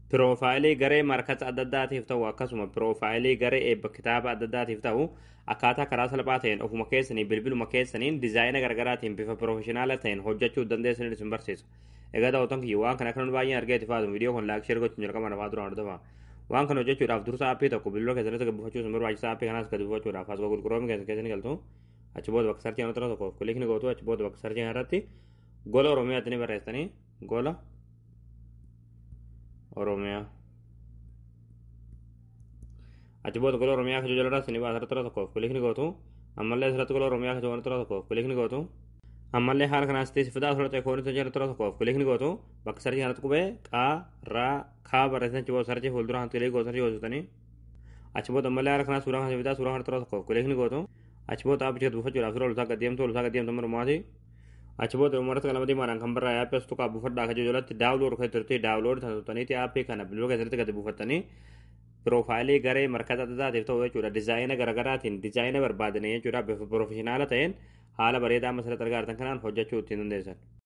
piroofaayilii garee markata adda addaatiif ta'u akkasuma piroofaayilii garee eebba kitaaba adda addaatiif ta'u akkaataa karaa salphaa ta'een ofuma keessanii bilbiluma keessaniin dizaayina garaagaraatiin bifa piroofeshinaala ta'een hojjechuu dandeessanii isin barsiisa. Egaa daawwattoon kiyya waan kana kan baay'een argee itti faatu viidiyoo kun laayik sheer gochuun jalqaba nafaa duraan hordofaa. Waan kana hojjechuudhaaf dursa aappii tokko bilbiloo keessatti gabbifachuu isin barbaachisa aappii kanaas gadi buufachuudhaaf as gurguroomi keessatti galtu. Achi booda bakka sarchii kanatti tokko kilikni gootu achi booda bakka sarchii kanarratti gola oromiyaatti ni barreessanii gola oromiyaa. achi booda gola oromiyaa kajoo jala rasni baasara tura tokkoof kilikni gootu ammallee asirratti gola oromiyaa kajoo wana tura tokkoof kilikni gootu ammallee haala kanaas ta'e fidaa asirratti ekoonii jala tura tokkoof kilikni gootu bakka sarchii kanatti qubee qaa raa kaa barreessan achi booda sarchii fuuldura kan kilikii gootu sarchii gootanii achi booda ammallee haala kanaas suuraa kana fidaa suuraa kana tura tokkoof kilikni gootu achi booda aappicha buufachuudhaaf suuraa olusaa gaddeemtu olusaa gaddeemtu mormaati achi booda umarratti qalama diimaadhaan kan barraa aappii as tuqaa buufadhaa kajoo jalatti daawulood kan turte daawulood kan turtaniiti aappii kana bilbiloo keessatti gadi buufattanii piroofaayilii garee markata adda addaatiif ta'u jechuudha dizaayina garaagaraatiin dizaayina barbaadanii jechuudha bifa piroofeshinaala ta'een haala bareedaa amma asirratti argaa jirtan kanaan hojjechuu ittiin dandeessan.